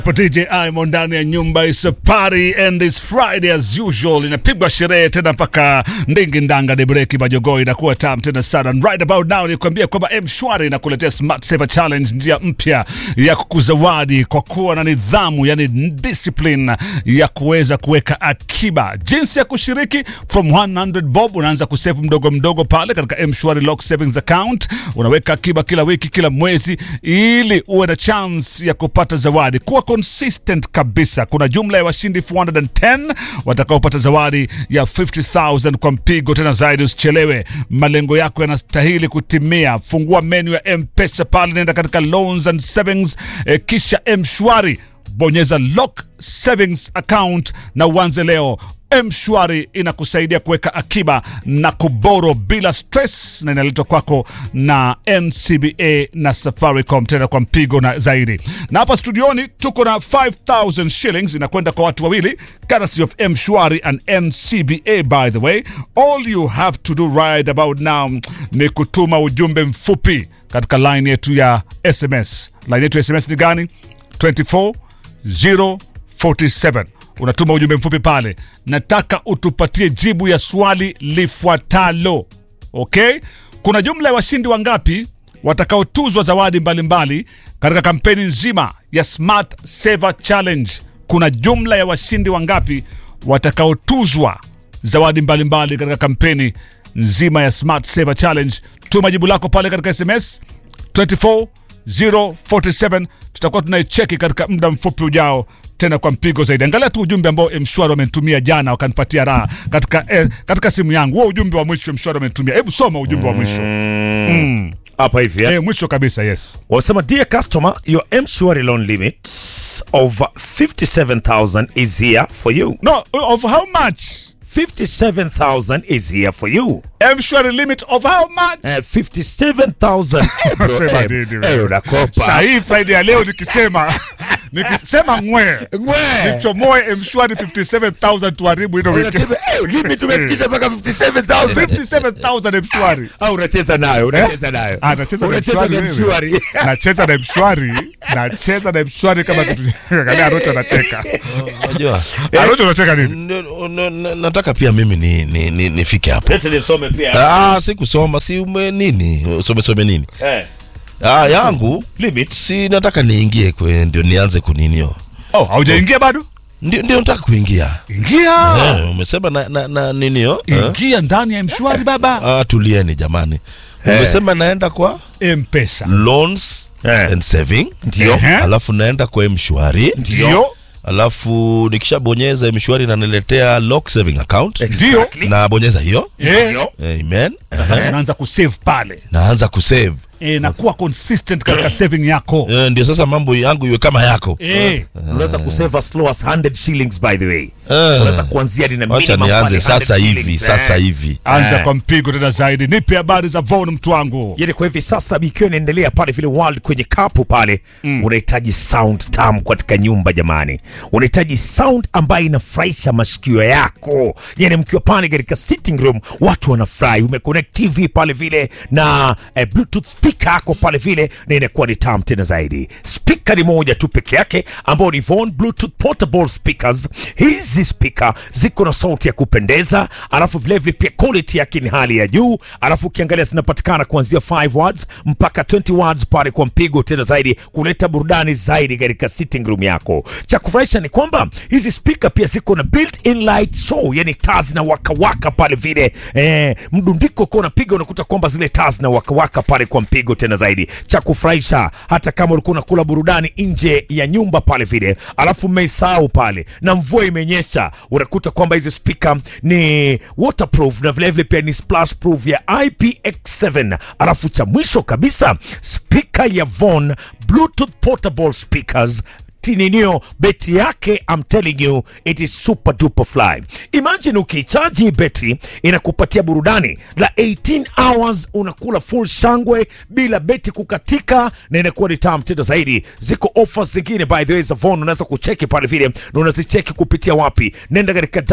Hapo DJ Imo ndani ya nyumba is a party and it's Friday as usual. Inapigwa sherehe tena mpaka ndingi ndanga de breki majogo inakuwa tam tena sana. And right about now ni kuambia kwamba M-Shwari inakuletea Smart Saver Challenge, njia mpya ya kukuzawadi kwa kuwa na nidhamu, yani discipline ya kuweza kuweka akiba. Jinsi ya kushiriki from 100 bob unaanza kusave mdogo mdogo pale katika M-Shwari Lock Savings Account. Unaweka akiba kila wiki, kila mwezi ili uwe na chance ya kupata zawadi. Kuwa consistent kabisa. Kuna jumla ya washindi 410 watakaopata zawadi ya 50000 kwa mpigo. Tena zaidi, usichelewe, malengo yako yanastahili kutimia. Fungua menu ya M-Pesa pale, nenda katika loans and savings, eh, kisha M-Shwari bonyeza lock savings account na uanze leo. M-Shwari inakusaidia kuweka akiba na kuboro bila stress, na inaletwa kwako na NCBA na Safaricom, tena kwa mpigo na zaidi. Na hapa studioni tuko na 5000 shillings inakwenda kwa watu wawili, courtesy of M-Shwari and NCBA. By the way, all you have to do right about now ni kutuma ujumbe mfupi katika line yetu ya SMS. Line yetu ya SMS ni gani? 24 047 unatuma ujumbe mfupi pale, nataka utupatie jibu ya swali lifuatalo. Okay, kuna jumla ya washindi wangapi watakaotuzwa zawadi mbalimbali katika kampeni nzima ya Smart Saver Challenge? Kuna jumla ya washindi wangapi watakaotuzwa zawadi mbalimbali katika kampeni nzima ya Smart Saver Challenge? Tuma jibu lako pale katika SMS 24047 tutakuwa tunaicheki katika muda mfupi ujao tena kwa mpigo zaidi. Angalia tu ujumbe ambao Mshwari wamenitumia jana wakanipatia raha katika, eh, katika simu yangu. Huo ujumbe wa mwisho Mshwari wamenitumia, hebu soma ujumbe wa mwisho hapa hivi eh? eh, mwisho kabisa. Yes, wasema dear customer your mshwari loan limit of 57000 is here for you no of how much 57000 is here for you Mshwari limit of how much Eh, 57000 Eh, bro, Sema eh, nini eh, wewe? unakopa sahii Friday ya leo nikisema nikisema ngwe Ngwe. nichomoe Mshwari 57000 tuharibu hilo wiki Unasema, eh, limit umefikisha mpaka 57000 57000 Mshwari au unacheza nayo unacheza nayo Ah, nacheza na unacheza Mshwari na wewe. mshwari nacheza na mshwari nacheza na mshwari kama kitu angalia Arocho anacheka Unajua, Arocho anacheka nini Ndio, n- n- nataka pia mimi ni, ni, ni, nifike hapo. lete nisome pia Ah, si kusoma, si ume nini, usome some nini? eh Ah, yangu limit si nataka niingie kwe, ndio nianze kuninio, oh haujaingia bado ndio ndio nataka kuingia. ingia Eh, umesema na, na, na ninio eh? ingia ndani ya mshwari baba Ah, tulieni jamani. Umesema naenda kwa mpesa loans Eh. and saving, ndio Ehe. alafu naenda kwa mshwari, ndio alafu nikishabonyeza mshwari inaniletea lock saving account, Exactly. nabonyeza hiyo Eh, Ndio. amen. alafu unaanza kusave pale naanza kusave eh, na kuwa consistent katika saving yako Eh, ndio sasa mambo yangu iwe kama yako eh, unaweza kusave as low as 100 shillings by the way Eh. unaweza kuanzia ni na wacha minimum nianze pale 100 sasa hivi shillings, sasa eh. hivi anza Eh. kwa mpigo tena zaidi nipe habari za Von mtu wangu yani kwa hivi sasa ikiwa inaendelea pale vile world kwenye kapu pale unahitaji sound tam katika nyumba jamani unahitaji sound ambayo inafurahisha masikio yako yani mkiwa pale katika sitting room watu wanafurahi umeconnect tv pale vile na eh, bluetooth speaker yako pale vile na inakuwa ni tam tena zaidi speaker ni moja tu peke yake ambao ni Von bluetooth portable speakers hizi speaker ziko na sauti ya kupendeza alafu vilevile pia quality yake ni hali ya juu alafu ukiangalia zinapatikana kuanzia 5 words mpaka 20 words pale kwa mpigo tena zaidi kuleta burudani zaidi katika sitting room yako cha kufurahisha ni kwamba hizi speaker pia ziko na built in light show yani taa zina wakawaka pale vile eh, mdundiko ukiwa unapiga unakuta kwamba zile taa zina wakawaka pale kwa mpigo tena zaidi cha kufurahisha hata kama ulikuwa unakula burudani nje ya nyumba pale vile alafu mmeisahau pale na mvua imenyesha unakuta kwamba hizi speaker ni waterproof na vilevile pia ni splash proof ya IPX7 alafu cha mwisho kabisa speaker ya Von bluetooth portable speakers tininio beti yake I'm telling you it is super duper fly imagine ukichaji hii beti inakupatia burudani la 18 hours unakula full shangwe bila beti kukatika na inakuwa ni tamu tena zaidi ziko offers zingine by the way za Von unaweza kucheki pale vile na unazicheki kupitia wapi nenda katika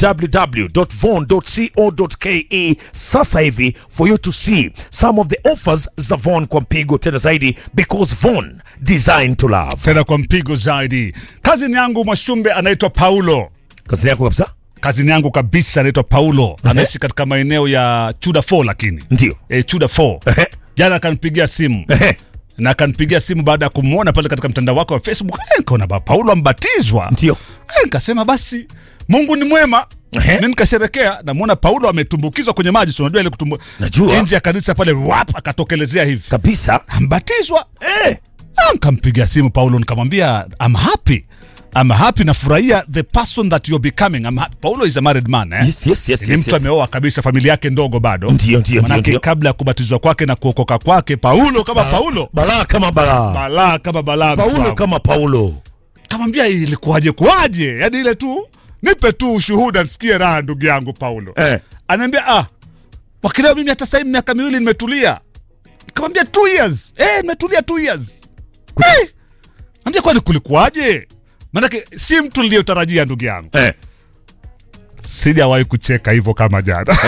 www.von.co.ke sasa hivi for you to see some of the offers za Von kwa mpigo tena zaidi because Von designed to love tena kwa mpigo zaidi. Kazini yangu Mwashumbe anaitwa Paulo. Kazi yako kabisa? Kazini yangu kabisa anaitwa Paulo, anaishi katika maeneo ya Chuda 4 lakini Ndio. e, Chuda 4 Ehe. jana akanipigia simu Ehe. na akanipigia simu baada ya kumwona pale katika mtandao wake wa Facebook. Eh, nikaona ba Paulo ambatizwa. Ndio. Eh, nikasema basi Mungu ni mwema. Ehe. Mimi nikasherekea, namwona Paulo ametumbukizwa kwenye maji, si unajua ile kutumbu Najua. nje ya kanisa pale, wap akatokelezea hivi Kabisa. ambatizwa. Eh. Ah, Nikampigia simu Paulo nikamwambia I'm happy. I'm happy nafurahia the person that you're becoming. I'm happy. Paulo is a married man eh? Yes, yes, yes, ni yes, mtu yes. ameoa kabisa, familia yake ndogo bado. Ndio, ndio, Manake ndio, ndio. kabla ya kubatizwa kwake na kuokoka kwake, Paulo kama Paulo, Balaa kama balaa. balaa kama balaa. mtu Paulo wangu. kama Paulo. kamwambia ilikuwaje kuwaje, yani ile tu nipe tu ushuhuda nisikie raha, ndugu yangu Paulo. Eh. Anaambia ah, wakileo mimi hata sasa hivi miaka miwili nimetulia. Nikamwambia two years. Eh, nimetulia two years. Eh. Ambia kwani kulikuwaje? Maanake si mtu niliyotarajia ndugu yangu. Eh. Sijawahi kucheka hivyo kama jana.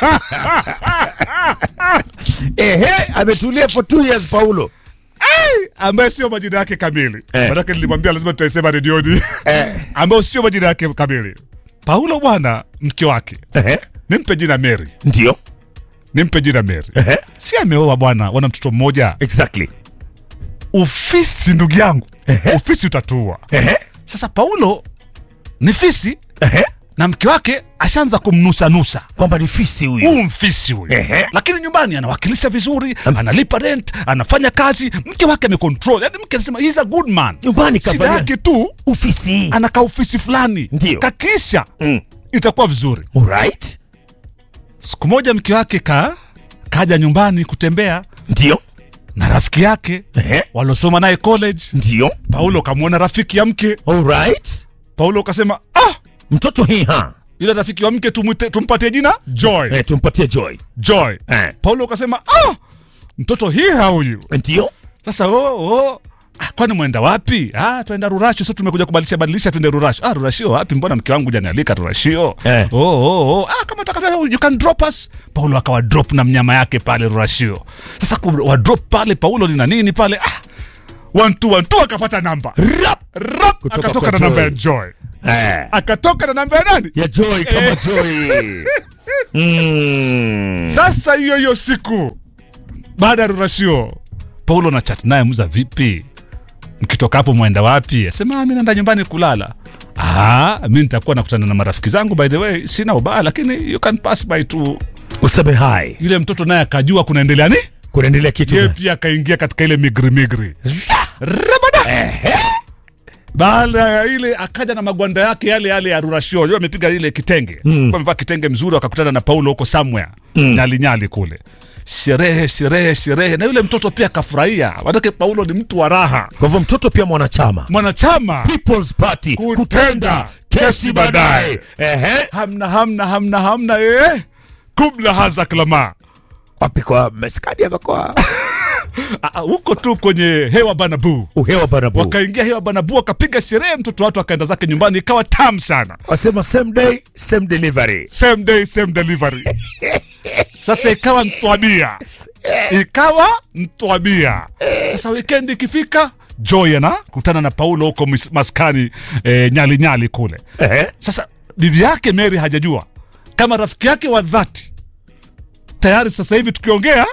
Ehe, ametulia for two years Paulo. ambaye sio majina yake kamili. Eh. Maanake nilimwambia lazima tutaisema redioni. Eh. ambayo sio majina yake kamili. Paulo bwana, mke wake Ehe. nimpe jina Mary, Ndio. nimpe jina Mary. Ehe. Si ameoa bwana, wana mtoto mmoja. Exactly. Ufisi ndugu yangu, ufisi utatua. Ehe. Sasa Paulo ni fisi Ehe. na mke wake ashaanza kumnusanusa Kwamba ni fisi huyu. huu mfisi huyu, Ehe. lakini nyumbani anawakilisha vizuri, analipa rent, anafanya kazi, mke wake amecontrol. Yani mke anasema he's a good man. Nyumbani Shida kafanya yake tu ufisi. anakaa ofisi fulani, Ndio. kakisha Mm. itakuwa vizuri. Alright. Siku moja mke wake ka kaja nyumbani kutembea Ndio. na rafiki yake Ehe. walosoma naye college. Ndio. Paulo kamwona rafiki ya mke. Alright. Paulo kasema ah, Mtoto hii ha. yule rafiki wa mke tumwite, tumpatie jina Joy. Eh, tumpatie Joy. Joy. Eh. Paulo kasema ah, mtoto hiha huyu. Ndio. Sasa oh, oh. Ah, kwani mwenda wapi? Ah, twenda Rurasho. Sasa tumekuja kubadilisha badilisha, twende Rurasho. Ah, Rurasho wapi? Mbona mke wangu janialika Rurasho? Eh. Oh, oh, oh. Ah, kama utaka you can drop us. Paulo akawa drop na mnyama yake pale Rurasho. Sasa wa drop pale Paulo lina nini pale? Ah, one two one two akapata namba. Rap. Rap Kutoka akatoka kwa na namba ya Joy. Joy. Eh. Akatoka na namba ya nani? Ya Joy kama Joy. Mm. Sasa hiyo hiyo siku baada ya Rurashio, Paulo na chat naye muza, vipi, mkitoka hapo mwenda wapi? Asema mi naenda nyumbani kulala. Ah, mi nitakuwa nakutana na marafiki zangu, by the way, sina ubaya, lakini you can pass by tu. Useme hai. Yule mtoto naye akajua kunaendelea ni Kunaendelea kitu. yeye gani? pia akaingia katika ile migri migri rabada. Baada ya ile akaja na magwanda yake yale yale ya Rurashio, yeye amepiga ile kitenge mm. amevaa kitenge mzuri, wakakutana na Paulo huko somewhere mm. nyali nyali kule, sherehe sherehe sherehe, na yule mtoto pia akafurahia, manake Paulo ni mtu wa raha, Kwa hivyo mtoto pia mwanachama. mwanachama People's Party Kutenda kutenda kesi baadaye. Ehe. hamna hamna hamna hamna eh, kubla haza klama Wapi kwa maskani hapa kwa Ah, ah, huko tu kwenye hewa banabu uhewa barabu. wakaingia hewa banabu wakapiga sherehe, mtoto watu akaenda zake nyumbani, ikawa tamu sana. Wasema same day same delivery. same day same delivery. Sasa ikawa mtwabia, ikawa mtwabia. Sasa weekend ikifika, Joy anakutana na Paulo huko mis- maskani eh, nyali nyali kule. Ehe. Sasa bibi yake Mary hajajua kama rafiki yake wa dhati tayari. Sasa hivi tukiongea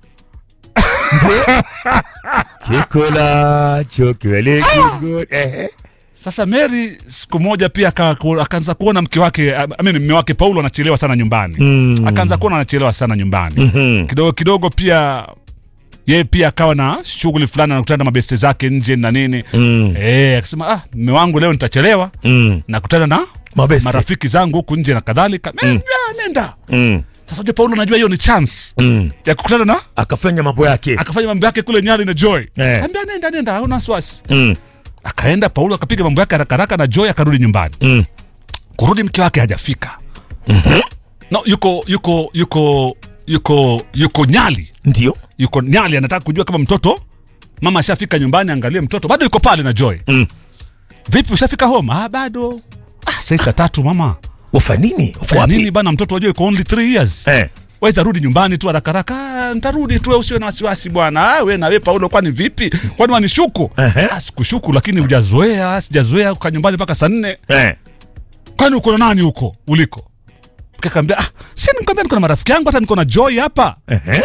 Kikula chokiwele kingo. Ehe. Sasa Mary siku moja pia aka- akaanza kuona mke wake I mean, mme wake Paulo anachelewa sana nyumbani Mm. akaanza kuona anachelewa sana nyumbani Mhm. kidogo kidogo pia yeye pia akawa na shughuli fulani anakutana na mabeste zake nje na nini Mm. eh, akasema ah, mme wangu leo nitachelewa Mm. nakutana na Mabeste. marafiki zangu huku nje na kadhalika mm. nenda Mm. sasa unajua Paulo najua hiyo ni chance Mm. ya kukutana na Akafanya mambo yake. akafanya mambo yake kule Nyali na Joy Eh. ambia nenda nenda hauna wasiwasi Mm. akaenda Paulo akapiga mambo yake haraka haraka na Joy akarudi nyumbani Mm. kurudi mke wake hajafika no yuko yuko yuko yuko yuko Nyali Ndio. yuko Nyali anataka kujua kama mtoto mama ashafika nyumbani, angalie mtoto bado yuko pale na Joy. Mm. Vipi, ushafika home? Ah, bado. Ah, sasa saa tatu mama. Wafa nini? Wafa Kwa wapi? nini bana, mtoto wajua yuko only 3 years. Eh. waweza rudi nyumbani tu haraka haraka "Ah, ntarudi tu usiwe na wasiwasi bwana ah, we nawe paulo kwani vipi kwani wanishuku Ehe. ah, sikushuku lakini hujazoea sijazoea kukaa nyumbani mpaka saa nne Eh. kwani uko na nani huko uliko kakaambia ah, si nikwambia niko na marafiki yangu hata niko na joy hapa Ehe.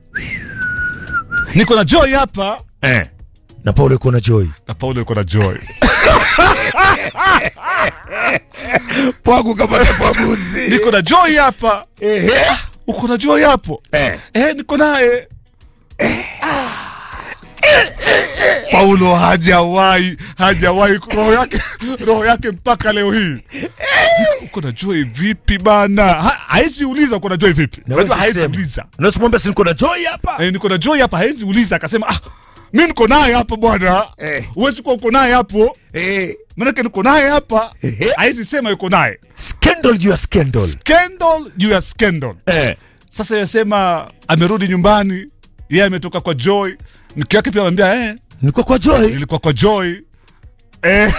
niko na joy hapa Eh. na paulo iko na joy na paulo iko na joy pwagu kapata pwaguzi niko na joy hapa Ehe. uko na joy hapo Eh. eh, niko naye paulo hajawahi hajawahi roho yake roho yake mpaka leo hii uko na joy vipi bana Ha- haezi uliza uko na joy vipi Na Unajua wewe haezi sisema. uliza Unaweza kumwambia si niko na joy hapa eh, niko na joy hapa haezi uliza akasema ah, mi niko naye hapa bwana Eh. uwezi kuwa uko naye hapo eh. manake niko naye hapa Ehe. haezi sema yuko naye scandal juu ya scandal scandal juu ya scandal eh. sasa yasema amerudi nyumbani yeye ametoka kwa joy mke wake pia anamwambia eh, niko kwa joy ilikuwa kwa joy eh.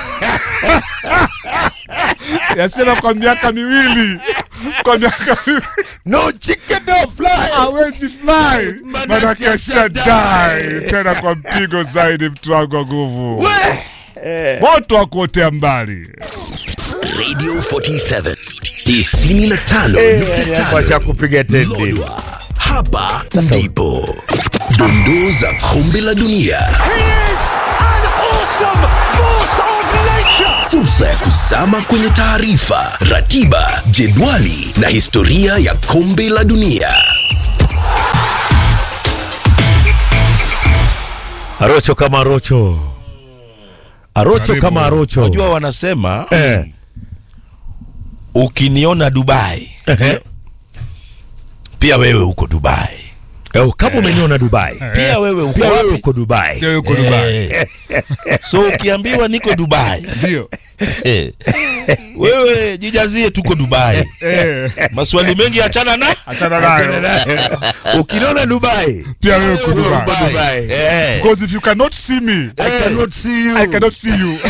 yasema kwa miaka miwili kwa miaka miwili no chicken no fly hawezi fly manake ashadai tena kwa mpigo zaidi mtu wangu wa nguvu moto wa kuotea mbali Radio 47 95.5 Washa kupiga tendi Lodwa. Hapa ndipo dondoo za kombe la dunia. Fursa ya kuzama kwenye taarifa, ratiba, jedwali na historia ya kombe la dunia. arocho kama arocho arocho Karibu. kama arocho Unajua wanasema eh. ukiniona Dubai Eh. pia wewe uko Dubai. Eh, kama umeniona dubai Pia wewe uko pia wewe wapi? uko dubai Ndio yuko Dubai. Eh. So ukiambiwa niko Dubai, ndio eh, wewe jijazie tuko Dubai. eh, Maswali mengi achana na achana nayo ukiniona dubai pia wewe uko Wewe uko Dubai Dubai. Eh. because if you cannot see me I cannot see you. I cannot see you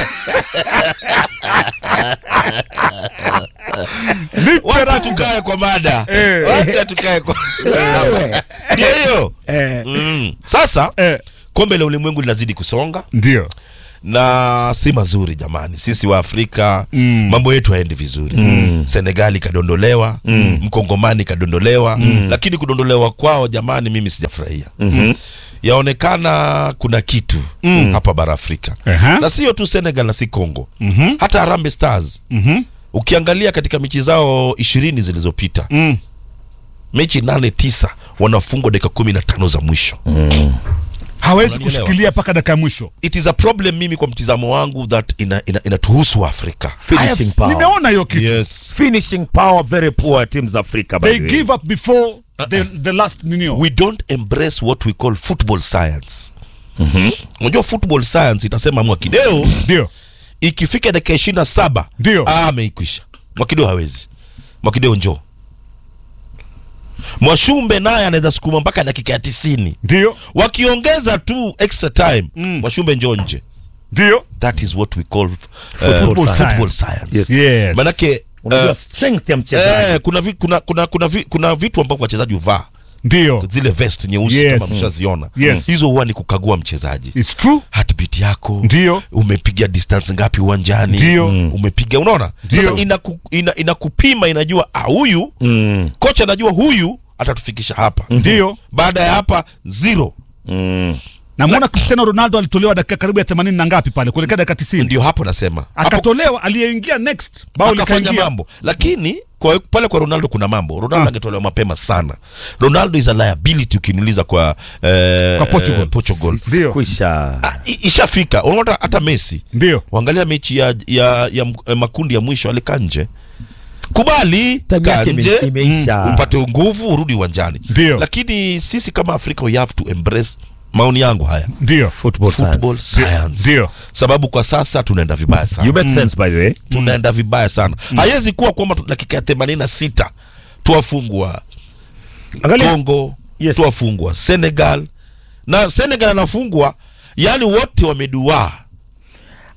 Nipe Wacha ratiba. tukae kwa mada. Eh. Wacha tukae kwa Ndio hiyo. Eh. Mm. Sasa Eh, kombe la ulimwengu linazidi kusonga ndio na si mazuri jamani. Sisi wa Afrika Mm. mambo yetu haendi vizuri. Senegali kadondolewa, Mkongomani kadondolewa, lakini kudondolewa kwao jamani, mimi sijafurahia. Yaonekana kuna kitu hapa bara Afrika Aha. na sio tu Senegal na si Congo, Mhm. hata Harambee Stars Mhm. ukiangalia katika mechi zao ishirini zilizopita Mm. mechi nane tisa wanafungwa dakika kumi na tano za mwisho hawezi Unanielewa? kushikilia mpaka dakika ya mwisho it is a problem mimi kwa mtizamo wangu that ina, ina, inatuhusu afrika finishing power nimeona hiyo kitu yes finishing power very poor teams africa by they the way. give up before the, the last ninio we don't embrace what we call football science unajua football science itasema mwakideo ndio ikifika dakika ishirini na saba Ndio. ah, ameikwisha mwakideo hawezi mwakideo njoo mwashumbe naye anaweza sukuma mpaka dakika ya tisini ndio wakiongeza tu extra time Mm. mwashumbe njoo nje ndio that is what we call uh, Football football, science. science, Yes. yes manake unajua uh, strength ya mchezaji eh, kuna, vi, kuna, kuna, kuna, vi, kuna vitu ambavyo wachezaji huvaa ndio zile vest nyeusi Yes. kama mshaziona Yes. hizo huwa ni kukagua mchezaji it's true heartbeat yako ndio umepiga distance ngapi uwanjani Ndio. Mm. umepiga unaona Ndio. sasa inaku, ina, inakupima inajua ah, huyu mm. kocha anajua huyu atatufikisha hapa ndio baada ya hapa zero Mm. namwona cristiano ronaldo alitolewa dakika karibu ya 80 na ngapi pale kuelekea dakika 90 ndio hapo nasema hapo akatolewa aliyeingia next bao akafanya likaingia mambo lakini kwa, pale kwa ronaldo kuna mambo ronaldo Ah. angetolewa mapema sana ronaldo is a liability ukiniuliza kwa, eh, Kwa Portugal. eh, Portugal. Ndio. kwisha Ah, i- ishafika unaona hata messi ndio uangalia mechi ya, ya, ya, m- eh, makundi ya mwisho alikaa nje kubali time kaa yake ime- nje imeisha upate nguvu urudi uwanjani Ndio. lakini sisi kama afrika we have to embrace maoni yangu haya ndio football, football science. science Ndio. sababu kwa sasa tunaenda vibaya sana you make sense by the way tunaenda vibaya sana haiwezi kuwa kwamba tu- dakika ya themanini na sita tuwafungwa angalia congo Yes. tuwafungwa senegal na senegal anafungwa yani wote wameduaa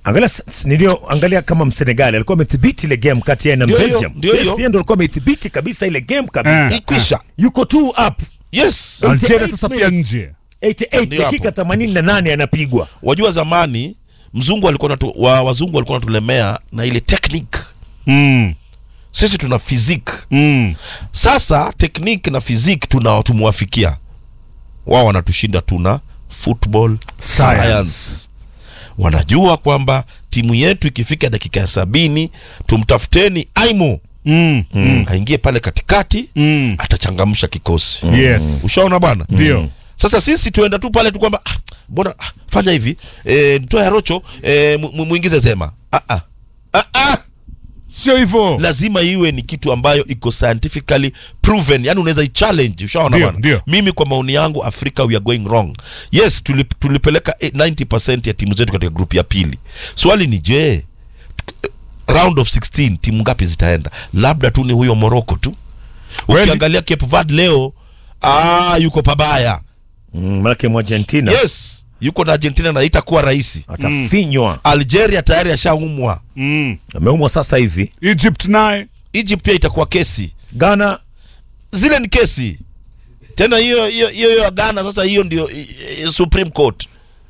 Angalia s- s- nilio angalia kama Msenegali alikuwa amethibiti ile game kati ya na Ndio hiyo, Belgium. ndio Yes, hiyo. yeye ndo alikuwa amethibiti kabisa ile game kabisa. Eh. ikwisha Yuko tu up yes Algeria 88 sasa pia nje 88 Ndio hapo. dakika 88 anapigwa. wajua zamani mzungu alikuwa natu, wa, wazungu walikuwa natulemea na ile technique mm. sisi tuna physique Mm. sasa technique na physique tuna tumwafikia wao wanatushinda tuna football Science. science. wanajua kwamba timu yetu ikifika dakika ya sabini tumtafuteni aimo Mm. Mm. aingie pale katikati Mm. atachangamsha kikosi Yes. ushaona bwana Ndio. sasa sisi tuenda tu pale tu kwamba ah, mbona ah, fanya hivi e, mtoe arocho e, muingize zema ah, ah. Ah, ah. Sio hivyo. lazima iwe ni kitu ambayo iko scientifically proven yani unaweza ichallenge ushaona Ndio, bwana ndio. mimi kwa maoni yangu afrika we are going wrong yes tulip, tulipeleka eh, 90% ya timu zetu katika grupu ya pili swali ni je round of 16 timu ngapi zitaenda labda tu ni huyo morocco tu Kweli. ukiangalia cape verde leo ah, yuko pabaya Mm, Manake mu Argentina yes yuko na argentina na itakuwa rahisi atafinywa. algeria tayari ashaumwa Mm. Ameumwa sasa hivi. Egypt naye egypt pia itakuwa kesi Ghana zile ni kesi tena hiyo hiyo hiyo hiyo ya Ghana sasa hiyo ndio i- i- Supreme Court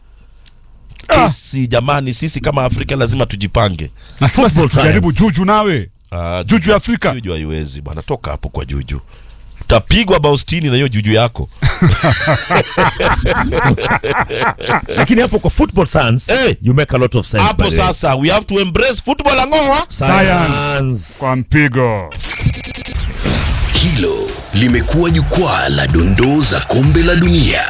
kesi jamani sisi kama Afrika lazima tujipange na sasa Football jaribu science. juju nawe Ah, juju ya Afrika juju haiwezi bwana toka hapo kwa juju utapigwa bao sitini na hiyo juju yako lakini hapo kwa football science Eh. you make a lot of sense. by hapo the way. sasa we have to embrace football angoa Science. kwa mpigo Hilo limekuwa jukwaa la dondoo za kombe la dunia.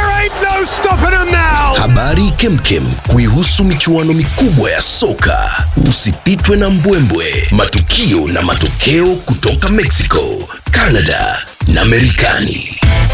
Habari kemkem kuihusu michuano mikubwa ya soka. Usipitwe na mbwembwe, matukio na matokeo kutoka Mexico, Canada na Marekani.